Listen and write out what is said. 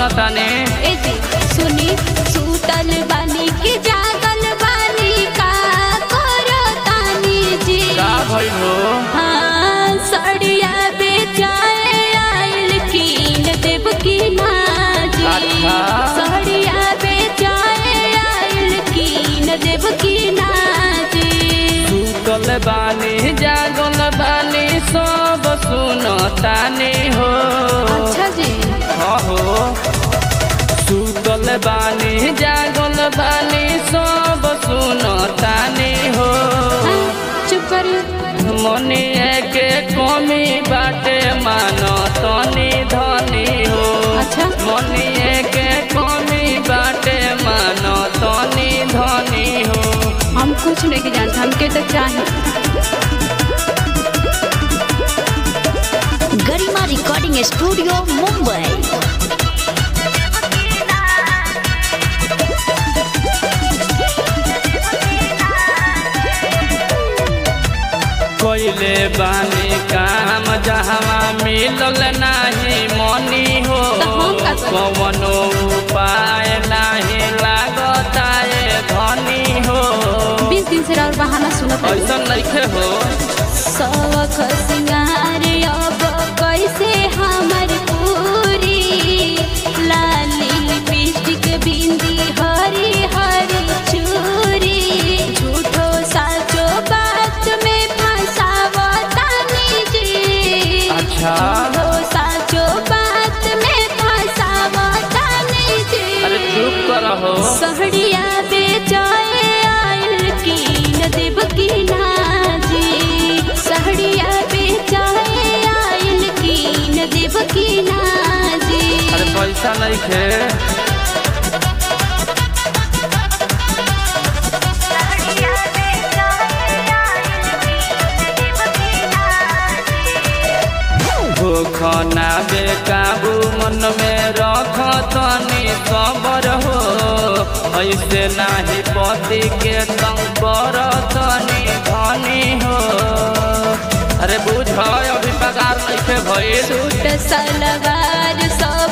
सुनताने ए जी सुनी सूतल बानी के जागल बानी का करो तानी जी का भइल हो हाँ सड़िया बेचाए आइल कीन देव की नाजी अच्छा। सड़िया बेचाए आइल कीन देव की नाजी सुतल बानी जागल बानी सब सुनताने हो अच्छा जी हाँ हो सुतल बानी जागल बानी सब सुनताने हो हाँ, चुप करिए मनी के कमी बाटे मान तनी धनी हो अच्छा। मनी के कमी बाटे मान तनी धनी हो हम कुछ नहीं जानते हमके तो चाहे गरिमा रिकॉर्डिंग स्टूडियो मुंबई कोइले बानी काम जहवा मिलल नाही मनी हो तो हम का करी? कवनो उपाय नाही लागता ए धनी हो बीस दिन से और बहाना सुनत रही। ऐसा नइखे हो शौख सिंगार अब कैसे हमर पूरी लाली लिपस्टिक बिंदी हरी हरी चूरी झूठो साचो बात में फंसावतानी जी अच्छा। झूठो साचो बात में फंसावतानी जी अरे चुप करहो सहड़िया बेचाए आयल कीन देव की नाजी सहड़िया बेचाए आयल कीन देव की नाजी अरे पैसा नइखे भूखना बेकाबू मन में रख तनी सबर हो ऐसे नाही पति के तंग कर तनी धनी हो अरे बुझ अभी पगार नइखे भइल सूट सलवार सब